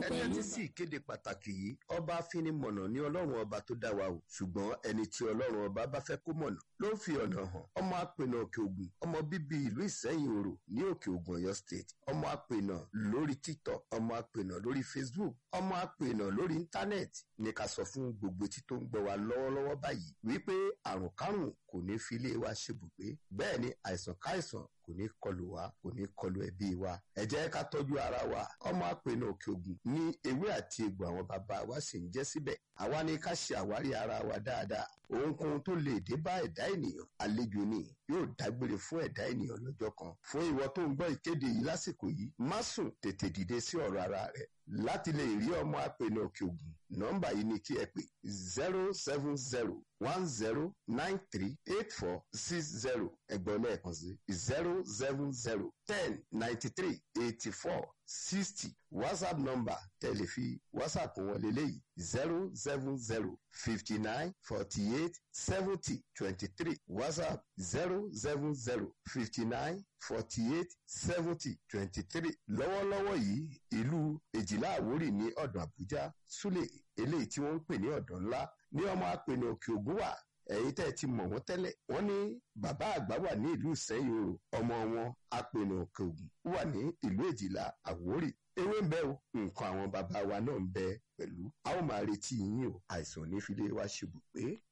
pẹ̀lú. ẹni sì kéde pàtàkì yìí ọba afinimọ̀nà ní ọlọ́run ọba tó dá wa o ṣùgbọ́n ẹni tí ọlọ́run ọba bá fẹ́ kó mọ̀nà ló ń fi ọ̀nà hàn ọmọ apènà òkè ògùn ọmọ bíbí ìlú ìsẹ́yìn òrò ní òkè ògùn ọ̀yọ́ state ọmọ apènà lórí tiktok ọmọ apènà lórí facebook ọmọ apènà lórí íńtánẹ́ẹ̀tì ní ká sọ fún gbogbo etí tó ń gbọ́ wa lọ́wọ́lọ́wọ́ báyìí wípé àrùn kárùn kò ní fi ilé wa ṣebùgbé bẹ́ẹ̀ ni àìsàn káìsàn kò ní kọlù wa kò ní kọlù ẹbí wa ẹ jẹ́ ká tọ́jú ara wa ọmọ apènà òkè ògùn ní ewé àti egbò àwọn bàbá wa sì ń jẹ́ síbẹ̀ àwa ni ká ṣe àwárí ara wa dáadáa ohunkóhun tó lè dé bá ẹ̀dá ènìyàn àlejò ni yóò dágbére fún ẹ̀dá ènìyàn lọ́jọ́ kan fún ìwọ tó ń gbọ́ ìkéde yìí lásìkò yìí má sùn tètè dìde sí ọ̀rọ̀ ara rẹ̀ láti lè rí ọmọ apènà òkè ògùn nọ́mbà yìí ni kí ẹ pè zero seven zero one zero nine three eight four six zero ẹgbọ́n lẹ́ẹ̀kan sí zero seven zero ten ninety three eighty four sixty whatsapp number tẹ̀lé fi whatsapp wọn lélẹ́yìí zero seven zero fifty nine forty eight seventy twenty three whatsapp zero seven zero fifty nine forty eight seventy twenty three lọ́wọ́lọ́wọ́ yìí ìlú èjìlá àwórì ní ọ̀dọ̀ àbújá súlẹ̀ eléyìí tí wọ́n ń pè ní ọ̀dọ̀ ńlá ní ọmọ apènà òkè ògùn wà ẹ̀yin tẹ́ ẹ ti mọ̀ wọ́n tẹ́lẹ̀ wọ́n ní bàbá àgbà wà ní ìlú ìsẹ́yìn o ọmọ wọn apènà òkè ògùn wà ní ìlú èjìlá àwórì ewé ń bẹ o nǹkan àwọn bàbá wa náà ń bẹ pẹ̀lú a ó máa retí yín o àìsàn ò ní fi lé wa ṣubú pé